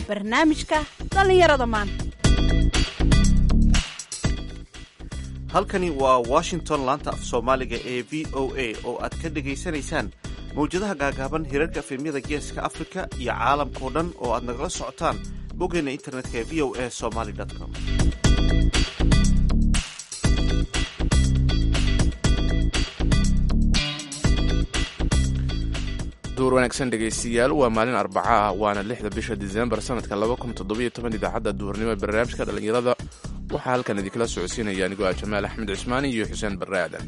barnaamijka dhallinyarada maanta halkani waa washington laanta af soomaaliga ee v o a oo aad ka dhegaysanaysaan mawjadaha gaagaaban hirarka efemyada geeska afrika iyo caalamkao dhan oo aad nagala socotaan boggeena internetka ee v o a somaly com duur wanaagsan dhegaystiyaal waa maalin arbaca ah waana lixda bisha disembar sanadka idaacadda duhurnimo ee barnaamijka dhallinyarada waxaa halkan idinkala socodsiinaya anigoo ah jamaal axmed cismaani iyo xuseen barre aadan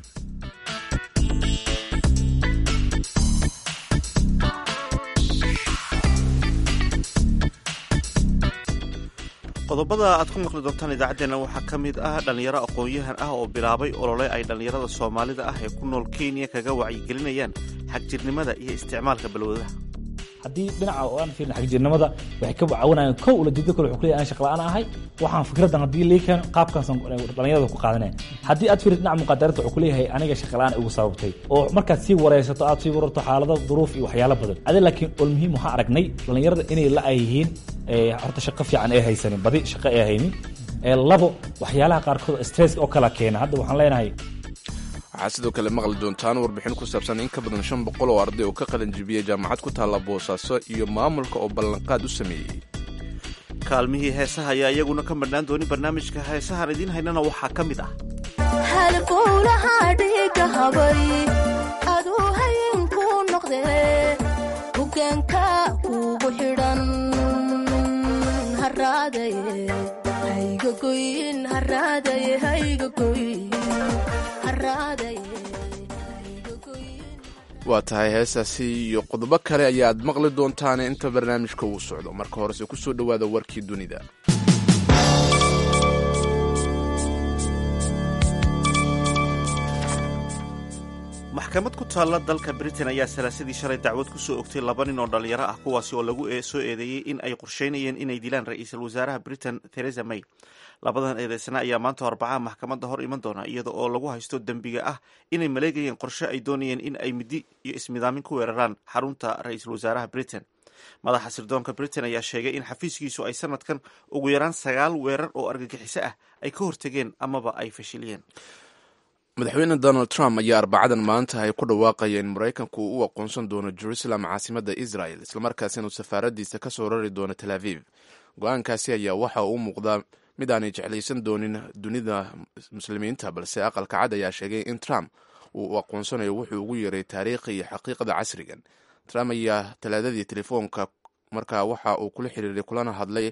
qodobada aad ku maqli doontaan idaacaddeenna waxaa ka mid ah dhallinyaro aqoon-yahan ah oo bilaabay olole ay dhallinyarada soomaalida ah ee ku nool kenya kaga wacyigelinayaan xagjirnimada iyo isticmaalka balwadaha haddii dhinaca oo aan fiirin xagjirnimada waxay ka caawinayaan kow ulajeedo kale wuxuu kuleeyahay aan shaqla'aan ahay waxaan fikraddan haddii lii keeno qaabkaasaan dhallinyarada ku qaadanaya haddii aad fiirid dhinaca muqaadarada wuxuu kuleeyahay aniga shaqla'aan igu sababtay oo markaad sii wareysato aad sii wararto xaalado duruuf iyo waxyaalo badan adi laakiin ol muhiim waxaan aragnay dhallinyarada inay la ay yihiin horta shaqo fiican ee haysanin badi shaqo ee haynin labo waxyaalaha qaarkood stress oo kala keena hadda waxaan leenahay waxaad sidoo kale maqli doontaan warbixin ku saabsan in ka badan shan boqol oo arday oo ka qalanjibiyey jaamacad ku taalla boosaaso iyo maamulka oo ballanqaad u sameeyey kaalmihii heesaha ayaa iyaguna ka madhnaan dooni barnaamijka heesahaan idiin haynana waxaa ka mid ah halbowlaha dhiiga habay aduu haynku noqde hoggaanka kugu xidhan haraadaye haygagoyn haraadaye haygagoyn waa tahay heesaasi iyo qodobo kale ayaad maqli doontaan inta barnaamijka uu socdo marka horese ku soo dhowaada warkii dunida maxkamad ku taalla dalka britain ayaa salaasadii shalay dacwad ku soo ogtay laba nin oo dhallinyaro ah kuwaasi oo lagu soo eedeeyey in ay qorsheynayeen inay dilaan ra-iisul wasaaraha britain theresa may labadan eedeysana ayaa maanta arbacaha maxkamadda hor iman doona iyada oo lagu haysto dembiga ah inay maleegayeen qorshe ay doonayeen in ay midi iyo ismidaamin ku weeraraan xarunta ra-iisul wasaaraha britain madaxa sirdoonka britain ayaa sheegay in xafiiskiisu ay sanadkan ugu yaraan sagaal weerar oo argagixiso ah ay ka hortegeen amaba ay fashiliyeen madaxweyne donald trump ayaa arbacadan maanta ay ku dhawaaqaya in maraykanku uu u aqoonsan doono jerusalem caasimadda israel islamarkaasina uu safaaradiisa ka soo rari doono tel aviv go-aankaasi ayaa waxa uu muuqdaa mid aanay jeclaysan doonin dunida muslimiinta balse aqalka cad ayaa sheegay in trump uu u aqoonsanayo wuxuu ugu yeeray taariikhi iyo xaqiiqada casrigan trump ayaa talaadadii telefoonka markaa waxa uu kula xiriiray kulana hadlay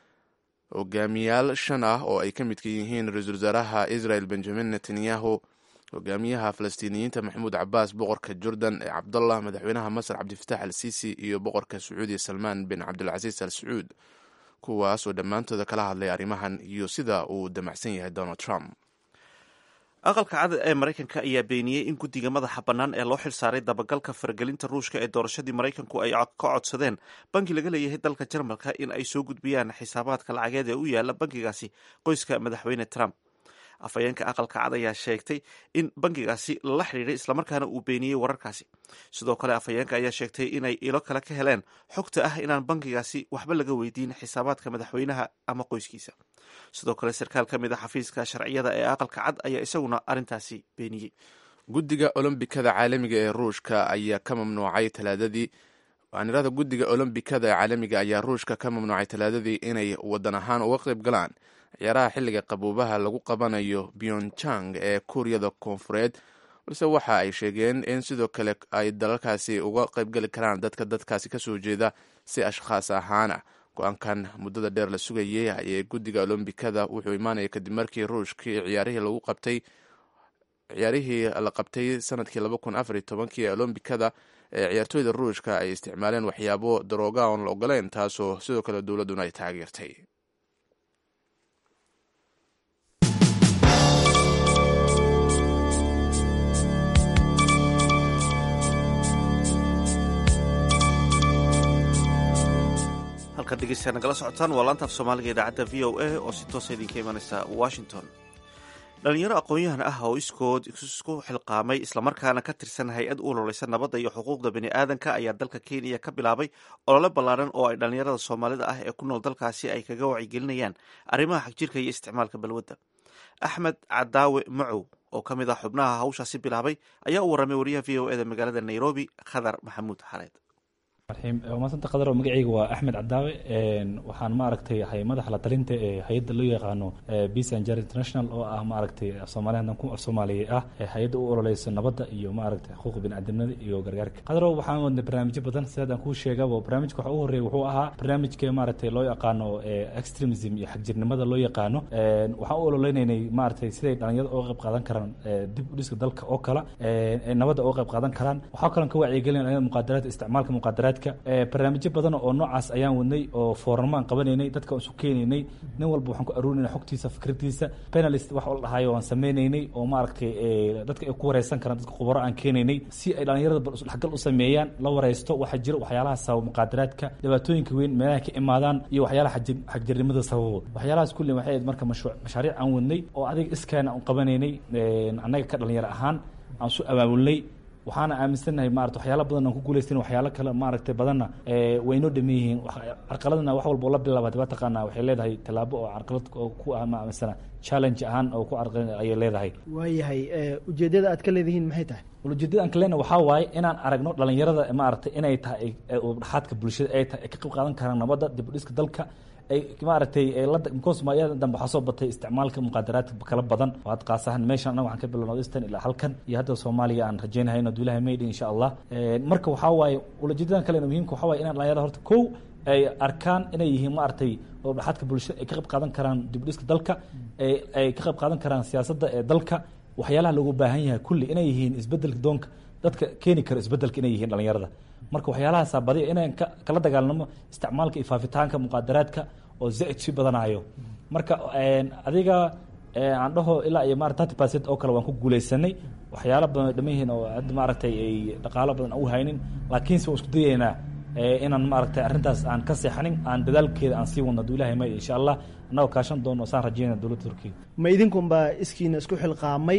hogaamiyaal shan ah oo ay ka midka yihiin ra-iisul wasaaraha israel benjamin netanyahu hogaamiyaha falastiiniyiinta maxamuud cabaas boqorka jordan ee cabdallah madaxweynaha masar cabdifatax al sisi iyo boqorka sacuudiya salmaan bin cabdilcasiis al sacuud kuwaas oo dhammaantooda kala hadlay arrimahan iyo sida uu damacsan yahay donald trump aqalka cad ee maraykanka ayaa beeniyey in guddiga madaxa bannaan ee loo xilsaaray dabagalka faragelinta ruushka ee doorashadii maraykanku ay ka codsadeen banki laga leeyahay dalka jarmalka in ay soo gudbiyaan xisaabaadka lacageed ee u yaala bankigaasi qoyska madaxweyne trump afhayeenka aqalka cad ayaa sheegtay in bankigaasi lala xidhiidhay islamarkaana uu beeniyey wararkaasi sidoo kale afhayeenka ayaa sheegtay inay ilo kale ka heleen xogta ah inaan bankigaasi waxba laga weydiin xisaabaadka madaxweynaha ama qoyskiisa sidoo kale sarkaal ka mid a xafiiska sharciyada ee aqalka cad ayaa isaguna arrintaasi beeniyey guddiga olombikada caalamiga ee ruushka ayaa ka mamnuucay talaadadii waanirada guddiga olombikada ee caalamiga ayaa ruushka ka mamnuucay talaadadii inay wadan ahaan uga qayb galaan ciyaaraha xilliga qaboobaha lagu qabanayo pyongyang ee kuuriyada koonfureed balse waxa ay sheegeen in sidoo kale ay dalalkaasi uga qaybgeli karaan dadka dadkaasi kasoo jeeda si ashkhaas ahaana go-aankan muddada dheer la sugayay ee guddiga olombikada wuxuu imaanaya kadib markii ruushkii ciyaarihii lagu qabtay ciyaarihii la qabtay sanadkii laba kun afar iyo tobankii ee olombikada ee ciyaartooyda ruushka ay isticmaaleen waxyaabo darooga oon la ogoleyn taasoo sidoo kale dowladduna ay taageertay halkaad dhegeystayaa nagala socotaan waa laantaaf soomaaliga idaacadda v o a oo si toosa idinka imanaysa washington dhalinyaro aqoon-yahan ah oo iskood isku xilqaamay islamarkaana ka tirsan hay-ad u ololeysa nabadda iyo xuquuqda bini aadanka ayaa dalka kenya ka bilaabay olole ballaaran oo ay dhalinyarada soomaalida ah ee ku nool dalkaasi ay kaga wacyigelinayaan arrimaha xagjirka iyo isticmaalka balwadda axmed cadaawe macow oo ka mid ah xubnaha hawshaasi bilaabay ayaa u warramay wariyaha v o eda magaalada nairobi khadar maxamuud xareed maasanta qadar oo magacayga waa axmed cadaawe waxaan maaragtay ahay madaxa la talinta ee hay-adda loo yaqaano peace and jar international oo ah maaragtay soomaaliyadan ku soomaaliya ah ee hay-adda u ololeysa nabadda iyo maaragtay xuquuqa biniaadamnimada iyo gargaarka qadaro waxaan wadnay barnaamijyo badan sidaad aan kuu sheegaba barnaamijka waxa ugu horreeya wuxuu ahaa barnaamijka maaragtay loo yaqaano extremism iyo xagjirnimada loo yaqaano waxaan u ololeynaynay maaragtay siday dhalinyarada uga qayb qaadan karaan dib u dhiska dalka oo kale nabadda uga qayb qaadan karaan waxaa kaloon ka wacyigelin muqaadaraadka isticmaalka muqaadaraadka barnaamijyo badan oo noocaas ayaan wadnay oo fooramo aan qabanaynay dadka aan isu keenaynay nin walba waxaan ku aruurinay xogtiisa fikradiisa penalist wax la dhahayo aan sameynaynay oo maaragtay dadka ay ku wareysan karaan dadka khubaro aan keenaynay si ay dhalinyarada bal isdhexgal u sameeyaan la wareysto waxaa jira waxyaalaha sababa muqaadaraadka dhibaatooyinka weyn meelaha ka imaadaan iyo waxyaalaha xagjirnimada sababo waxyaalahaas kulli waxay ahayd marka mashruuc mashaariic aan wadnay oo adiga iskaana aan qabanaynay annaga ka dhalinyaro ahaan aan su abaabulnay waxaana aaminsannahay maarata waxyaala badan aan ku guulaysan waxyaalo kale maaragtay badanna waynoo dhaman yihiin carqaladana wax walba oo la bilaabata waa taqaanaa waxay leedahay tallaabo oo carqalad oo ku ah ma aaminsana challenge ahaan oo ku carqalad ayay leedahay waayahay ujeeddada aad ka leedihiin maxay tahay ujeedada aan ka leenahay waxaa waaye inaan aragno dhalinyarada maaragtay inay tahay dhaxaadka bulshada ay tahay ay ka qayb qaadan karaan nabadda dib u dhiska dalka ay maaragtay lacosmaya dambe waxaa soo batay isticmaalka muqaadaraadka kala badan waad qaasahan meeshan annaga waxaan ka bilowna eastern ilaa halkan iyo hadda soomaaliya aan rajaynahay inuu duulaha maydhi insha allah marka waxaa waaye ulajeedadan kalena muhiimka waxaa waaye inaan dhalinyarada horta kow ay arkaan inay yihiin maaragtay oo dhaxadka bulshada ay ka qayb qaadan karaan dib u dhiska dalka ay ka qayb qaadan karaan siyaasadda ee dalka waxyaalaha loogu baahan yahay kulli inay yihiin isbedelka doonka dadka keeni kara isbedelka inay yihiin dhalinyarada marka waxyaalahaasa badiya inaan kala dagaalnamo isticmaalka iyo faafitaanka muqaadaraadka oo zaid sii badanayo marka adiga aan dhaho ilaa iyo marat thirty percent oo kale waan ku guuleysanay waxyaalo badan ay dhaman yihiin oo hadda maaragtay ay dhaqaalo badan u haynin laakiinse waan isku dayaynaa inaan maaragtay arrintaas aan ka seexanin aan dadaalkeeda aan sii wadno haduu ilahay may insha allah annagoo kaashan doono saan rajeynaya dowladda turkiya ma idinkunbaa iskiina isku xilqaamay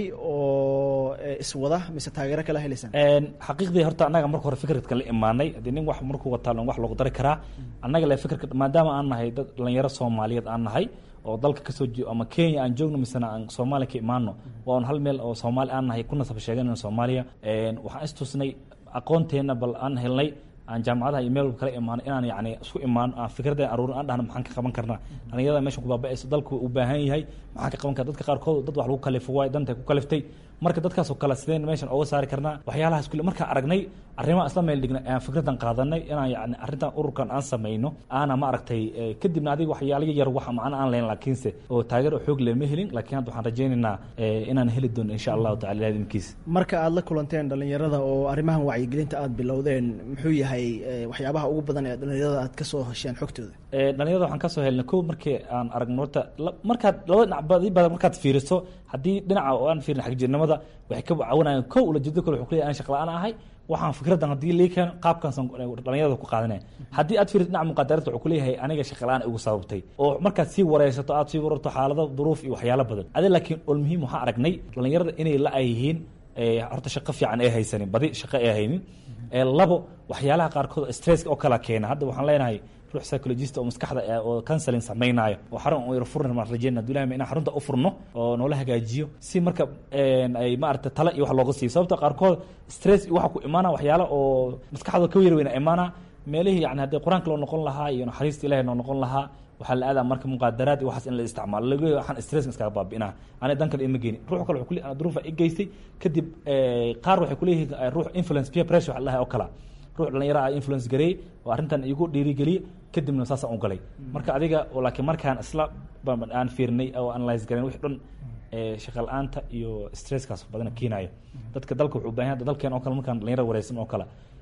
oo iswada mise taageero kala helaysaan xaqiiqdii horta annaga marka hore fikradka la imaanay haddii nin wax markuu wataa wax loogu dari karaa annaga le fikradka maadaama aan nahay dad dhalinyaro soomaaliyeed aan nahay oo dalka kasoo jeo ama kenya aan joogno misena aan soomaaliya ka imaano waa un hal meel oo soomaali aan nahay ku nasab sheeganayno soomaaliya waxaan istusnay aqoonteenna bal aan helnay aan jaamacadaha iyo meel kala imaano inaan yani isku imaano aan fikradda aruurin aan dhahno maxaan ka qaban karnaa dhalinyarada meeshan ku baaba'ayso dalku u baahan yahay maxaan ka qaban karna dadka qaarkood dad wax lagu kalifo waay dantay ku kaliftay marka dadkaasoo kale sideen meeshan oga saari karnaa waxyaalahaas kule markaan aragnay arrimaha isla meel dhignay ayaan fikraddan qaadanay inaan yani arrintan ururkan aan samayno aana ma aragtay kadibna adiga waxyaalaga yar wax macna aan lahayn laakiinse oo taageero xoog leh ma helin laakiin hadda waxaan rajaynaynaa inaan heli doono insha allahu tacala ilahi idinkiisa marka aad la kulanteen dhalinyarada oo arrimahan wacyigelinta aad bilowdeen muxuu yahay waxyaabaha ugu badan ee dhalinyarada aad kasoo hesheen xogtooda dhalinyarada waxaan kasoo helnay ko markii aan aragno horta markaad labada dhinac badi badan markaad fiiriso haddii dhinaca oo aan fiirin xagjirnimada waxay ka caawinayaan kow ulajeedo kale wuxuu kuleeyahay aan shaqla-aan ahay waxaan fikraddan haddii lii keeno qaabkaansan dhalinyarada ku qaadanaya haddii aad fiirid dhinaca muqadarata wuxuu kuleeyahay aniga shaqla-aan igu sababtay oo markaad sii wareysato aad sii wararto xaalado duruuf iyo waxyaalo badan adi laakiin ol muhiim waxaa aragnay dhalinyarada inay la ay yihiin horta shaqo fiican ay haysanin badi shaqo ay haynin labo waxyaalaha qaarkood stresska oo kala keena hadda waxaan leenahay ruux psychologist oo maskaxda oo counseling samaynaayo oo xarun u yar furna maan rajeyna duulaha inaan xarunta u furno oo noola hagaajiyo si marka ay maarata tala iyo wax looga siiyo sababta qaarkood stress iyo waxa ku imaana waxyaala oo maskaxda ka yar weyna imaana meelihii yani haddii qur-aanka loo noqon lahaa iyo naxariista ilahay noo noqon lahaa waxaa la aadaa marka muqaadaraad iyo waxaas in la isticmaalo lagu waxaan stresska iskaga baabi'inaa ani dan kale ima geynin ruux kale wuxuu kule duruufa i geystay kadib qaar waxay kuleeyihiin ruux influence peer pressure waxa la dhahay oo kala ruux dhalinyaro ah influence gareey oo arrintan igu dhiirigeliye kadibna saasaan u galay marka adiga laakiin markaan isla aan fiirnay oo analyse garayn wix dhan shaqa la-aanta iyo stresskaas badan keenayo dadka dalka wuxuu baahan yahay dalkeen oo kale markaan dhalinyaro wareysan oo kale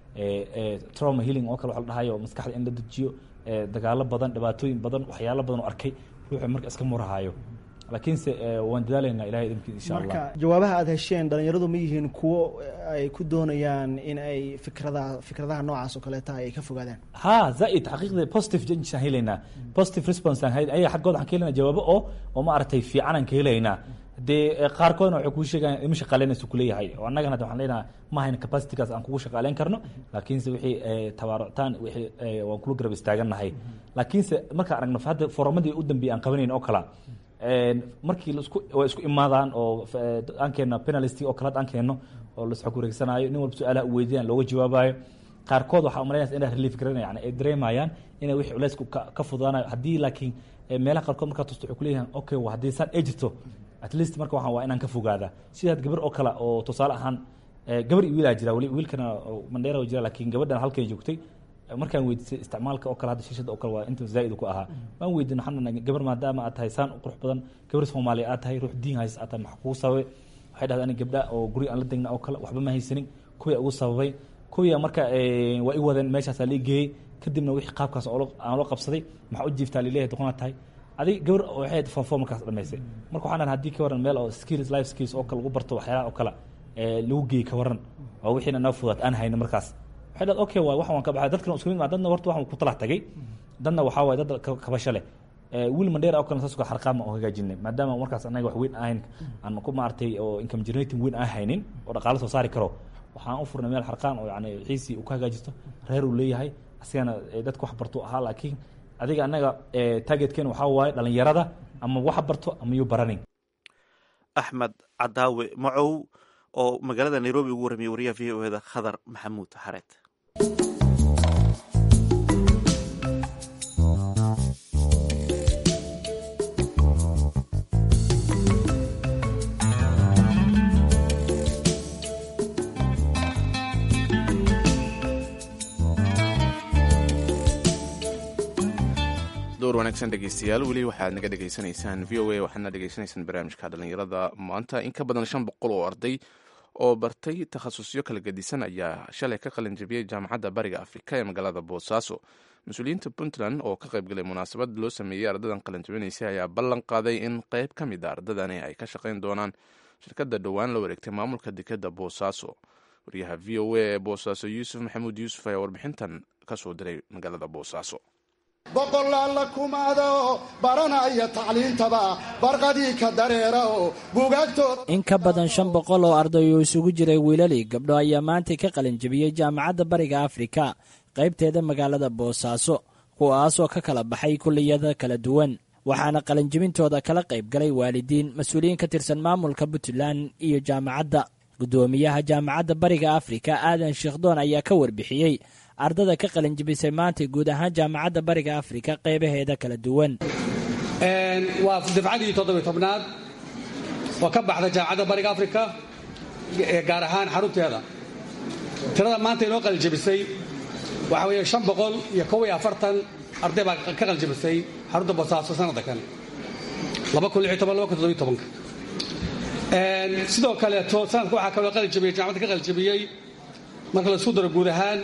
trauma healing oo kale waxa la dhahayo maskaxda in la dejiyo dagaalo badan dhibaatooyin badan waxyaalo badan oo arkay ruuxu marka iska murahayo laakiinse waan dadaalaynaa ilahay idinkiis insha allah marka jawaabaha aad hesheen dhalinyaradu ma yihiin kuwo ay ku doonayaan in ay fikradaha fikradaha noocaas oo kaleeta ay ka fogaadaan ha zaaid xaqiiqda positive change aan helaynaa positive response aan hel ayaga xaggooda waxaan ka helaynaa jawaabo oo oo ma aragtay fiican aan ka helaynaa dee qaarkoodna waxay kuu sheegayaan ima shaqaaleynaysu kuleeyahay oo annagana hadda waxaan leenahay ma hayna capacitigaas aan kugu shaqaaleyn karno laakiinse wixii tabaaructaan wixii waan kula garab istaagannahay laakiinse markaan aragno hadda foromadii u dambeeyay aan qabanayn oo kala markii laisku way isku imaadaan oo aan keenno penalty oo kale aan keenno oo laisxog wareegsanaayo nin walba su-aalaha u weydiiyaan looga jawaabayo qaarkood waxaa umalaynaysa inay relief garanayaan ay dareemayaan inay wixii culeysku ka fududaanayo haddii laakiin meelaha qaarkood markaa tusto waxay kuleeyahan okay haddii saan ay jirto at least marka waxaan waa inaan ka fogaada sidaad gabar oo kale oo tusaale ahaan gabar iyo wiilaa jira weli wiilkana mandheera jira laakiin gabadhan halkay joogtay markaan weydiisay isticmaalka oo kale hadda shishada oo kale waa inta zaa'id ku ahaa waan weydiin waxaan gabar maadaama aad tahay saan u qurux badan gabar soomaaliya aad tahay ruux diin hays aad tahay maxa kugu sababay waxay dhahdaa ani gabdha oo guri aan la degna oo kale waxba ma haysanin kuwii ugu sababay kuwii marka waa i wadeen meeshaasaa la geeyey kadibna wixii qaabkaas aan loo qabsaday maxaa u jiiftaa lileeyahay doqonaa tahay adig gabar waxay foofo markaas dhamaysay marka waxaan dhahay haddii ka waran meel oo skills life skills oo kale lagu barto waxyaalaha oo kale lagu geeyey ka waran oo wixiina noo fudaad aan hayno markaas waxay dhaad okay waay wax waan ka baxay dadkana isku mid maa dadna horta waxaan ku talax tagay dadna waxaa waay dad kabasho leh wiil mandheera oo kale saas uka xarqaama oo hagaajinay maadaama markaas anaga wax weyn ahayn aan ku maartay oo income generating weyn aan haynin oo dhaqaalo soo saari karo waxaan u furnay meel xarqaan oo yani xiisii uu ka hagaajisto reer uu leeyahay asigana dadka wax barto ahaa laakiin adiga anaga targetkeen waxaa waaye dhalinyarada ama wax barto ama yuu baranin axmed cadaawe macow oo magaalada nairobi ugu warramiyey wariyaha v o eda khadar maxamuud xareed door wanaagsan dhegeystayaal weli waxaad naga dhegeysanaysaan v o a waxaadna dhegeysanaysaan barnaamijka dhalinyarada maanta in ka badan shan boqol oo arday oo bartay takhasusyo kala gedisan ayaa shalay ka qalin jabiyey jaamacadda bariga afrika ee magaalada boosaaso mas-uuliyiinta puntland oo ka qaybgalay munaasabad loo sameeyey ardadan qalin jabinaysay ayaa ballan qaaday in qayb ka mid a ardadani ay ka shaqayn doonaan shirkadda dhowaan la wareegtay maamulka dekadda boosaaso wariyaha v o a ee boosaaso yuusuf maxamuud yuusuf ayaa warbixintan ka soo diray magaalada boosaaso boqolaalla kumaada oo baranaya tacliintaba barqadii ka dareera oo buugaagtooda in ka badan shan boqol oo arday oo isugu jiray wiilalii gabdho ayaa maantay ka qalin jebiyey jaamacadda bariga afrika qaybteeda magaalada boosaaso kuwaasoo ka kala baxay kulliyada kala duwan waxaana qalinjebintooda kala qayb galay waalidiin mas-uuliyiin ka tirsan maamulka puntland iyo jaamacadda guddoomiyaha jaamacadda bariga afrika aadan sheekhdoon ayaa ka warbixiyey ardada ka qalinjebisay maanta guud ahaan jaamacadda bariga afrika qaybaheeda kala duwan waa dafcadii toddobiy tobnaad oo ka baxda jaamacadda bariga afrika gaar ahaan xarunteeda tirada maanta inoo qalinjebisay waxa weeye shan boqol iyo kow iyo afartan arday baa ka qalinjebisay xarunta boosaaso sanadda kan laba kun lix toban laba kun toddobiy tobanka sidoo kaleeto sanadka waxaa kaloo qalinjebiyey jaamacadda ka qalinjebiyey marka la isku daro guud ahaan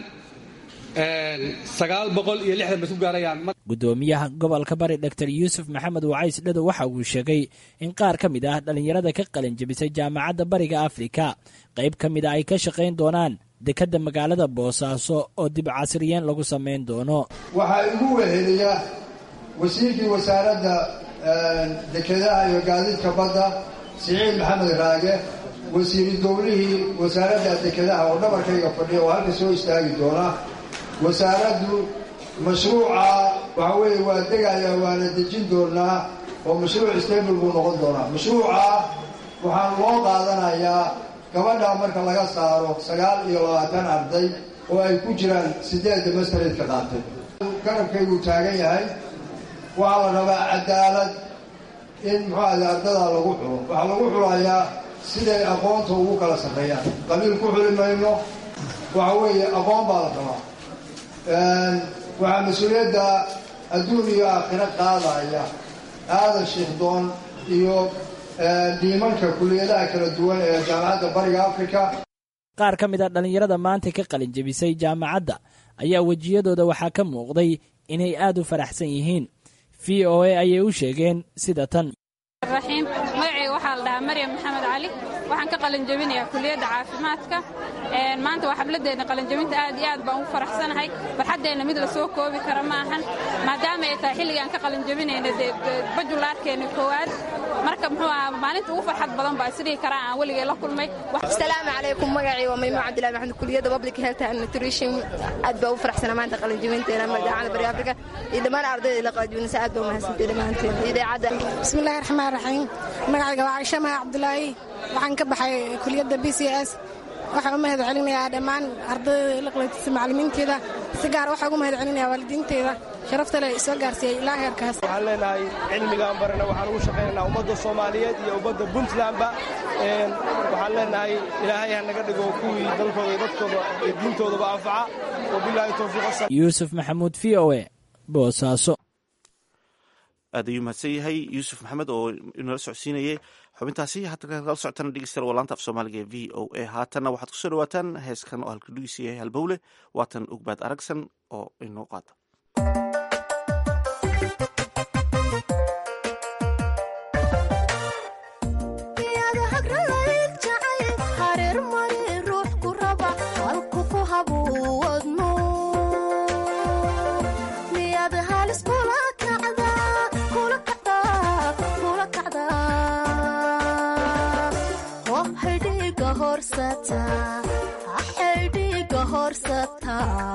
sagaal boqol iyo lixdan bay isku gaarayaan guddoomiyaha gobolka bari dor yuusuf maxamed wacays dhado waxa uu sheegay in qaar ka mid ah dhallinyarada ka qalin jebisay jaamacadda bariga afrika qayb ka mid a ay ka shaqayn doonaan dekadda magaalada boosaaso oo dib casriyeen lagu samayn doono waxaa igu weheliya wasiirkii wasaaradda dekedaha iyo gaadiidka badda siciid maxamed raage wasiiri dowlihii wasaaradda dekedaha oo dhabarkayga fadhiya oo halka soo istaagi doona wasaaraddu mashruuca waxa weeye waa degaya waana dejin doonaa oo mashruuc stable buu noqon doonaa mashruuca waxaan loo qaadanayaa gabadha marka laga saaro sagaal iyo labaatan arday oo ay ku jiraan siddeedda mastareedka qaatay garabkayguu taagan yahay waxaa la rabaa cadaalad in muxuu ahda ardadaa lagu xulo waxaa lagu xulayaa siday aqoonta ugu kala sarreeyaan qabiil ku xuli mayno waxa weeye aqoon baa la rabaa waxaa mas-uuliyadda adduun iyo aakhiro qaadaya aadan shiikhdoon iyo dhiimanka kuliyadaha kala duwan ee jaamacadda bariga afrika qaar ka mid a dhallinyarada maanta ka qalin jebisay jaamacadda ayaa wejiyadooda waxaa ka muuqday inay aad u faraxsan yihiin v o a ayay u sheegeen sida tan raxiim magacayga waxaa la dhahaa maryam maxamed cali waxaan ka qalinjebinayaa kuliyadda caafimaadka maanta waa xabladeenna qalinjebinta aad iyo aad baan ugu faraxsanahay farxaddeenna mid la soo koobi kara ma ahan maadaama ay tahay xilligaan ka qalinjebinayna dee bajulaarkeenna koowaad marka muxuu ahaa maalinta ugu farxad badan baa isdhihi karaa aan weligay la kulmay asalaamu calaykum magacii waa maymuun cabdillahi maxamed kuliyadda public health and nutrition aad baa u faraxsana maanta qalinjibinteena magacada bari afrika iyo dhammaan ardayda la qalinjibinaysa aad baa umahadsantay dhammaanteen idaacadda bismillahi raxmaan raxiim magacayga waa caisha maha cabdulaahi waxaan ka baxay kuliyadda b c s waxaan u mahad celinayaa dhammaan ardayda la qalinjibisa macallimiinteeda si gaar waxaan ugu mahad celinayaa waalidiinteeda sharafta leh soo gaarsiiyey ilaa heerkaas waxaan leenahay cilmigaan barana waxaan ugu shaqaynaynaa ummadda soomaaliyeed iyo ummadda puntlandba waxaan leenahay ilaahay ha naga dhigo kuwii dalkooda iyo dadkooda iyo diintoodaba anfaca wabilaahi towfiiq yuusuf maxamuud v o e boosaaso aad ayuu mahadsan yahay yuusuf maxamed oo inala socodsiinayay xubintaasi hadda kala socotana dhegeystayaal waa laanta af soomaaliga ee v o a haatanna waxaad kusoo dhawaataan heeskan oo halkadhigiisa yahay halbowle waatan ugbaad aragsan oo inoo qaata xidhiga horsata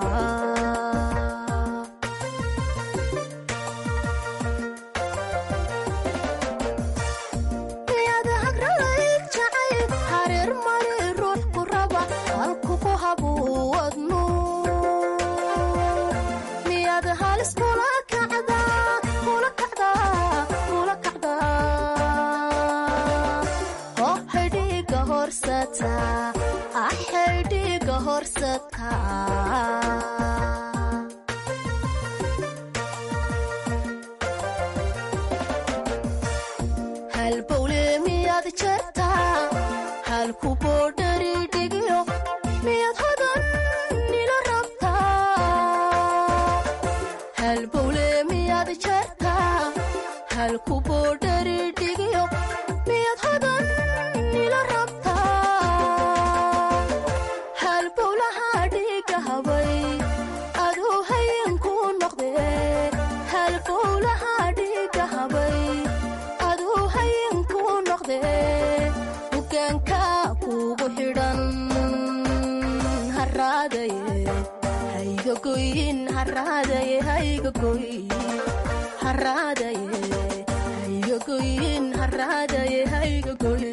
miyaad hagralayg jacayb hareer mari ruux ku raba halku ku habuwadnu miyaad halis kula kacdaa kula kacdaa kula kacdaa oo xidhiga horsata xidhiga horsata halbowle miyaad jartaa halku boodhari dhigyo miyaad hodan nila rabtaa halbowle miyaad jartaa halku boodhari dhigyo miyaad hodan nila rabtaa halbowlaha dhiga habay aduu hayenku noqde halbowlaha dhiga habay aduu hayenku noqde hogaanka kugu xidhan haraadaye haygagoyin haraadaye haygagoy haraadaye haygagoyin haraadaye haygagoy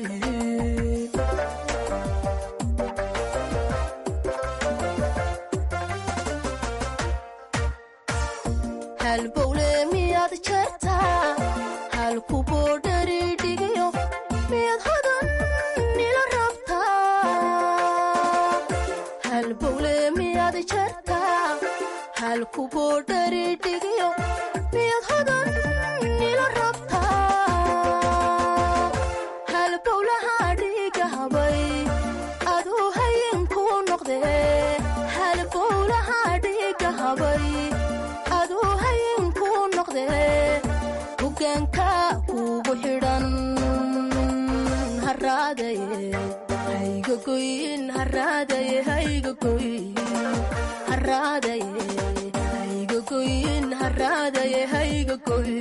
halbowle miyaad jartaa halku boodhari dhigyo miyaad hodan nila rabtaa halbowle miyaad jartaa halku boodhari dhigyo miyaad hodan nila rabtaa halbowlaha dhiga habay aduu hayenku noqde halbowlaha dhiga habay aduu hayenku noqde hogaanka kugu xidhan haraadaye haygagoyin haraadaye haygagoy haraadaye haygagoyin haraadaye haygagoy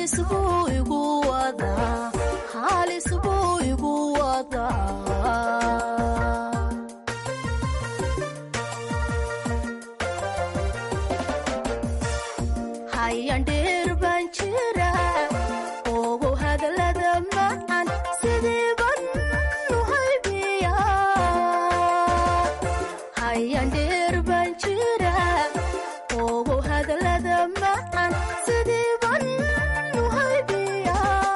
halis buu igu wadaa halis buu igu wadaa hayandheer baan jira ogu hadalada macan sidii ban u haybiya hayandheer baan jira ogu hadalada macan sidii ban u haybiya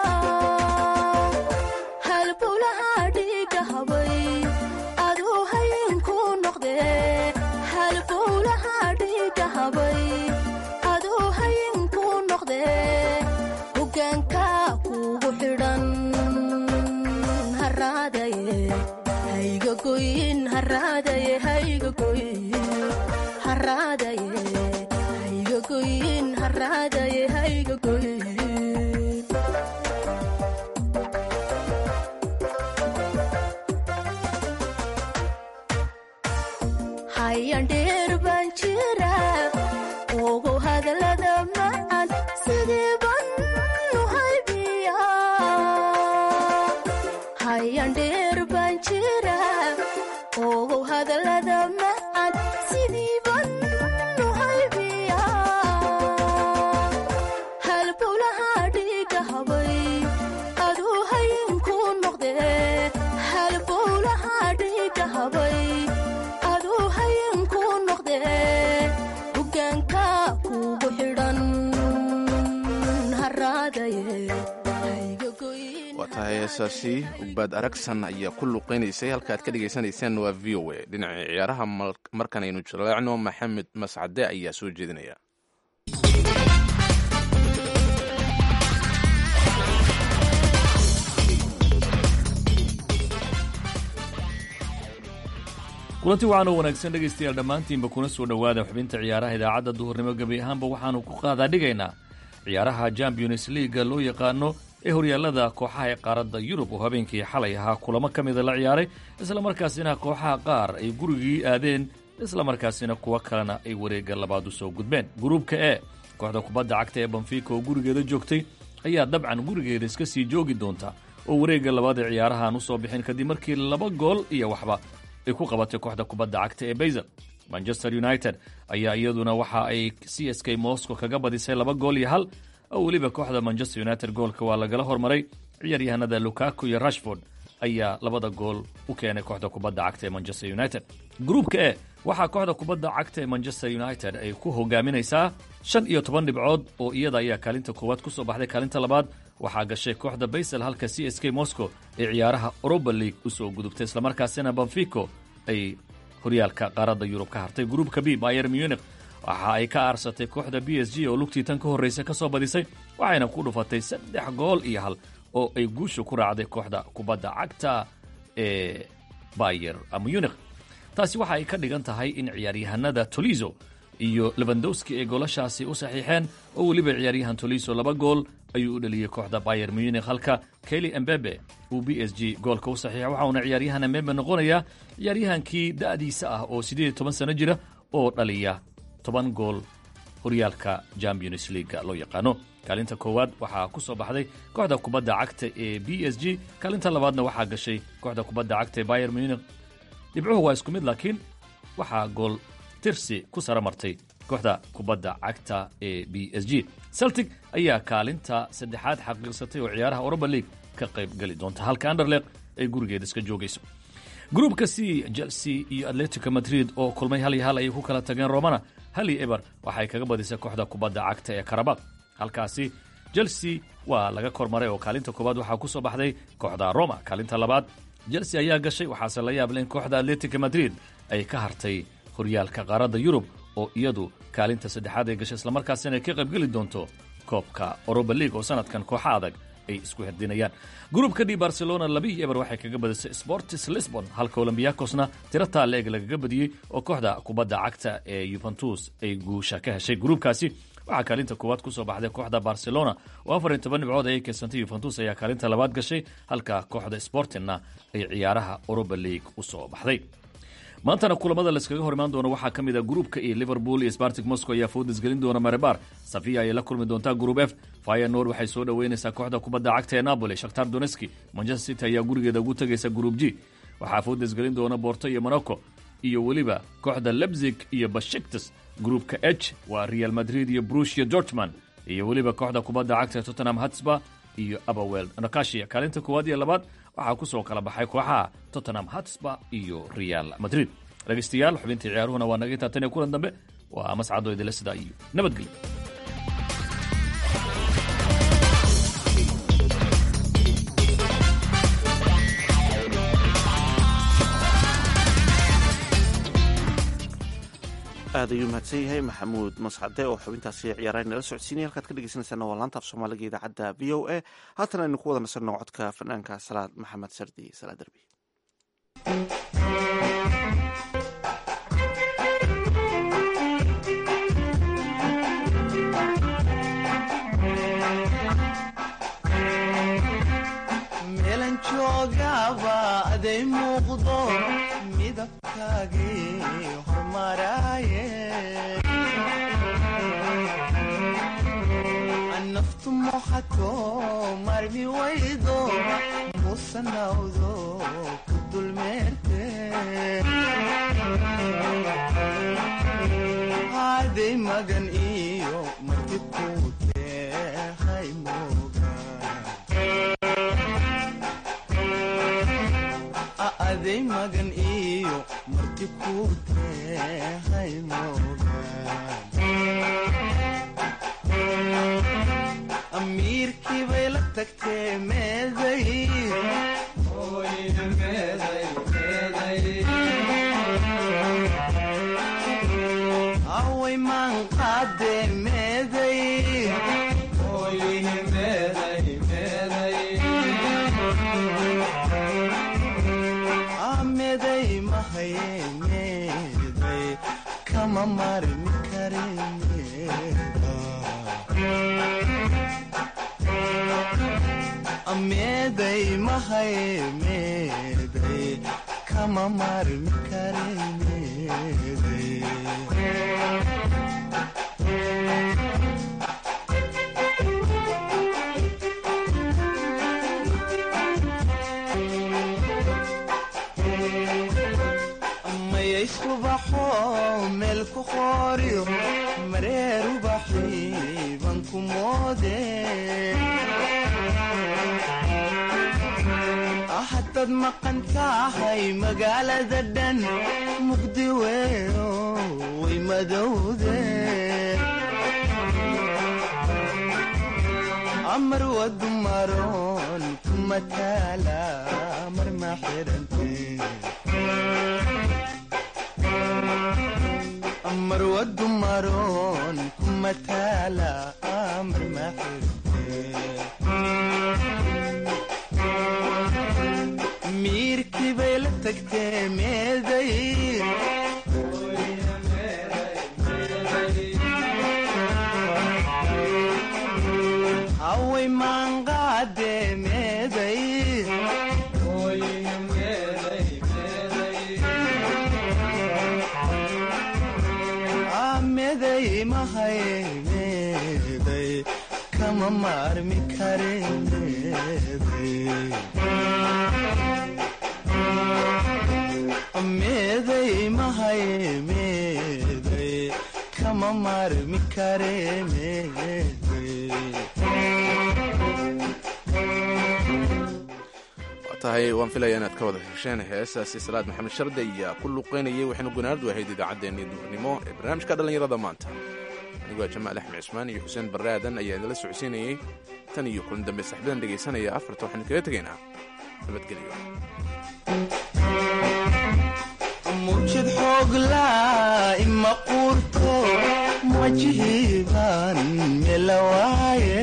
halbulaha dhiiga habay aduu hayinku noqde halbulaha dhiiga habay aduu hayinku noqde hogaanka kugu xidhan haraadaye hayga goyin haraadaye hayga goyin haraadaye hayga goyin haraadaye hayga goyin hayandheer baan jira ogu hadalada macan sidii ban u haybiya hayandheer baan jira ogu hadalada macan sidii ban u haybiya halbulaha dhiiga habay aduu hayinku noqde halbulaha dhiiga habay aduu hayinku noqde hogaanka kugu xidhan haraadaye waa tahay heesaasi ugbaad aragsan ayaa ku luqeynaysay halka aad ka dhagaysanaysaan waa v o a dhinaca ciyaaraha markan aynu jaleecno maxamed mascade ayaa soo jeedinaya kulanti waxaan oo wanaagsan dhegaystayaal dhammaantiinba kuna soo dhowaada xubinta ciyaaraha idaacadda duhurnimo gebi ahaanba waxaanu ku qaadaa dhigaynaa ciyaaraha champions leaga loo yaqaano ee horyaallada kooxaha ee qaaradda yurub oo habeenkii xalay ahaa kulamo ka mida la ciyaaray islamarkaasina kooxaha qaar ay gurigii aadeen islamarkaasina kuwo kalena ay wareegga labaad u soo gudbeen gruubka e kooxda kubadda cagta ee banfiika oo gurigeeda joogtay ayaa dabcan gurigeeda iska sii joogi doonta oo wareegga labaad ee ciyaarahaan u soo bixin kadib markii laba gool iyo waxba ay ku qabatay kooxda kubadda cagta ee bayzel manchester united ayaa iyaduna waxa ay c s k moscow kaga badisay laba gool iyo hal oo weliba kooxda manchester united goolka waa lagala hormaray ciyaaryahanada lukaku iyo rashford ayaa labada gool u keenay kooxda kubadda cagta ee manchester united gruubka e waxaa kooxda kubadda cagta ee manchester united ay ku hogaaminaysaa shan iyo toban dhibcood oo iyada ayaa kaalinta koowaad ku soo baxday kaalinta labaad waxaa gashay kooxda baysel halka c s k moscow ee ciyaaraha oroba league u soo gudubtay islamarkaasina banfico ay horyaalka qaaradda yurub ka hartay gruubka b bayer munich waxa ay ka aarsatay kooxda b s g oo lugtii tan ka horraysa ka soo badisay waxayna ku dhufatay saddex gool iyo hal oo ay guusha ku raacday kooxda kubadda cagta ee bayer munich taasi waxa ay ka dhigan tahay in ciyaaryahanada tolizo iyo lebandowski ay goolashaasi u saxiixeen oo weliba ciyaaryahan tolizo laba gool ayuu u dhaliyey kooxda bayer munich halka keli embebe uu b s g goolka u saxiixa waxauna ciyaaryahan embebe noqonayaa ciyaaryahankii da'diisa ah oo siddeed iyo toban sano jira oo dhaliya toban gool horyaalka champions leaga loo yaqaano kaalinta koowaad waxaa ku soo baxday kooxda kubadda cagta ee b s g kaalinta labaadna waxaa gashay kooxda kubadda cagta ee bayer munich dhibcuhu waa isku mid laakiin waxaa gool tirsi ku sara martay kooxda kubadda cagta ee b s g celtic ayaa kaalinta saddexaad xaqiiqsatay oo ciyaaraha oroba league ka qayb geli doonta halka anderleq ay gurigeeda iska joogayso gruubka c chelsea iyo atletico madrid oo kulmay hal iyo hal ayay ku kala tageen romana hal iyo eber waxay kaga badisay kooxda kubadda cagta ee karabaq halkaasi chelsea waa laga kormaray oo kaalinta koowaad waxaa ku soo baxday kooxda roma kaalinta labaad chelsea ayaa gashay waxaase la yaable in kooxda atletico madrid ay ka hartay horyaalka qaaradda yurub oo iyadu kaalinta saddexaad ay gashay islamarkaasina ay ka qaybgeli doonto koobka oroba league oo sanadkan kooxa adag ay isku herdinayaan gruubka d barcelona labiiyo eber waxay kaga badisay sportis lisbon halka olombiakosna tiro taale eg lagaga badiyey oo kooxda kubadda cagta ee yuventus ay guusha ka heshay gruubkaasi waxaa kaalinta koowaad ku soo baxday kooxda barcelona oo afar iyo toban dhibcood ayay keensantay yuventus ayaa kaalinta labaad gashay halka kooxda sportingna ay ciyaaraha oroba league u soo baxday maantana kulamada layskaga hor imaan doono waxaa ka mid a gruupka iyo liverpool iyo spartic moscow ayaa foodis gelin doona marebar safiya ayay la kulmi doontaa group f fyenor waxay soo dhoweynaysaa kooxda kubadda cagta ee napoli shakhtar doneski manchester city ayaa gurigeeda ugu tegaysa group g waxaa foodis gelin doona borto iyo monaco iyo weliba kooxda lebzig iyo bashiktas gruupka h waa real madrid iyo brush iyo dortman iyo weliba kooxda kubadda cagta ee tottenham hatsba iyo abawel nakashia kaalinta koowaad iyo labaad waxaa ku soo kala baxay kooxaha tottenham hatsba iyo real madrid dhegaystayaal xubintii ciyaaruhuna waa naga intaa tan iyo kulan dambe waa mascado idile sidaa iyo nabadgelyo aad ayuu mahadsan yahay maxamuud mascade oo xubintaasi ciyaaraha nala socodsiinaya halkaad ka dhegeysanaysaana waa laanta af soomaaliga idaacadda v o a haatan aynu ku wada nasanno codka fanaanka salaad maxamed sardi salaad derbi meelan joogaba aday muuqdo midabkaagii hormaraaye naftu moxato marmi waydo musanawdo ku dulmeerte haday magan iyo marti ku teehay aday magan iyo marti ku teehay amiirkii bay la tagtee meeday away maan qaadee meeday meeday mahaye meeday kama marmi kare meeday mahaye meeday kama marmi kare meeday mayayskubaxo meel ku qooriyo mareer ubaxiiban ku moode haddaad maqan tahay magaalada dhan mugdi weyo way madowde amar wadu maroon kuma taala mar ma xirante amar wadu maroon kuma taala amar ma xirante miirkii bay la tagtee meeday away maanqaadee meeday meeday mahaye meeday kama maarmi kare meeday mahaye meeday kama maarmi kare meeday tahay waan filaya inaad ka wada hesheen heesaasi salaad maxamed sharde ayaa ku luuqeynayay waxaynu gunaanadu ahayd idaacaddeenii duurnimo ee barnaamijka dhallinyarada maanta aniguaa jamaal axmed cusmaan iyo xuseen barre aadan ayaa idinla socodsiinayey tan iyo kulan dambe saxbadan dhegaysanaya afarta waxaynu kaga tegaynaa nabadgelyo mujid xooglaa ima quurto wajihiibaan melawaaye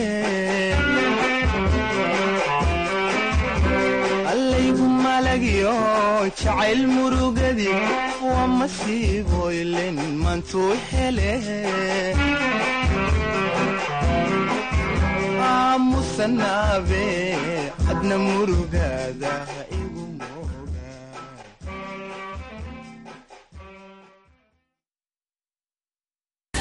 allaygu malagyo jacayl murugadi waa masiiboylen mantuu hele aamusanaabe adna murugada igu